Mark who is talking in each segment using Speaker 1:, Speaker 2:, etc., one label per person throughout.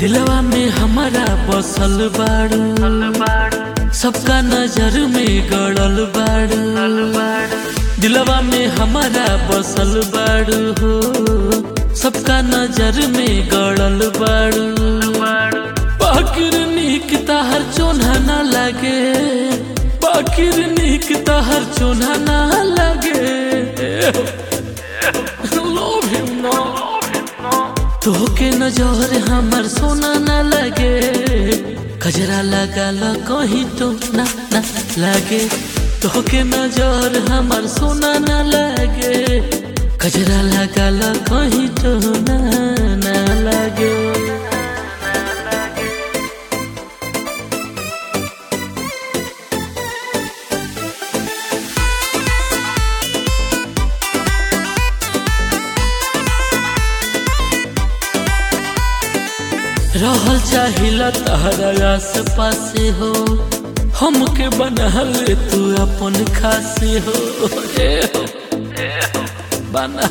Speaker 1: दिलवा में हमारा बसल बाड़ू सबका नजर में गड़ल बाड़ू दिलवा में हमारा बसल बाड़ू हो सबका नजर में गड़ल बाड़ू बाकिर नीक तहर चोन्हा ना लगे बाकिर नीक तहर चोन्हा ना लगे Love him now. तोहके नजर हमर सोना ना लगे कजरा लगा ला कहीं तो ना ना लगे तोहके नजर हमर सोना ना लगे कजरा लगा ला कहीं तो ना ना लगे रहल चाहिला तहरा आस पासे हो हमके बनल तू अपन खासे हो ए हो, बना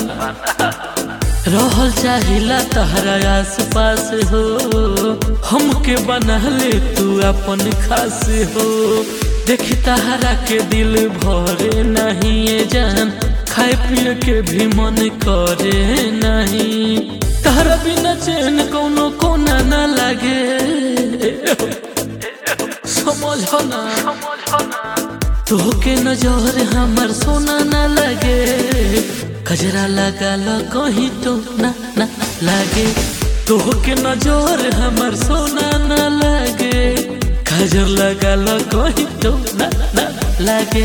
Speaker 1: रहल चाहिला तहरा आस पास हो हमके बनल तू अपन खासे हो देखी तहरा के दिल भरे नहीं ये जान खाए पिए के भी मन करे नहीं तहरा बिना चैन कोनो कोना ना लागे समझ ना तोहके नजर हमर सोना ना लगे कजरा लगा ला कहीं तो ना ना लागे तोहके नजर हमर सोना ना लगे कजर लगा ला कहीं तो ना ना लागे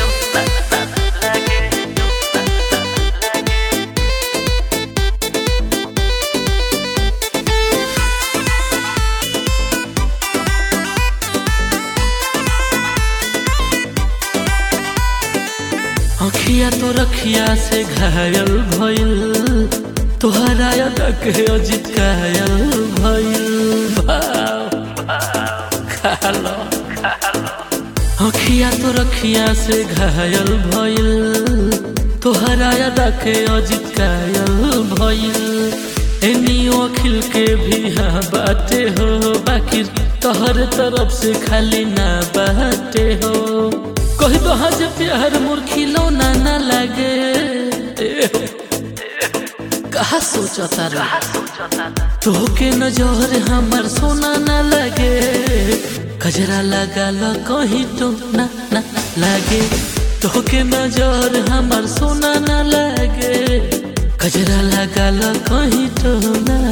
Speaker 1: अखिया तो रखिया से घायल भइल तोहरा अदक अजित कायल भइल भाव खालो अखिया तो रखिया से घायल भइल तोहरा अदक अजित कायल भइल एनियो अखिल के भी हाँ बाटे हो बाकी तोहर तरफ से खाली ना बाटे हो कही तो हज प्यार मोर खिलौना ना लगे कहा सोचता रे तोहके नजर हमर सोना ना लगे कजरा लगा ला कहीं तो ना ना लगे तोहके नजर हमर सोना ना लगे कजरा लगा ला कहीं तो ना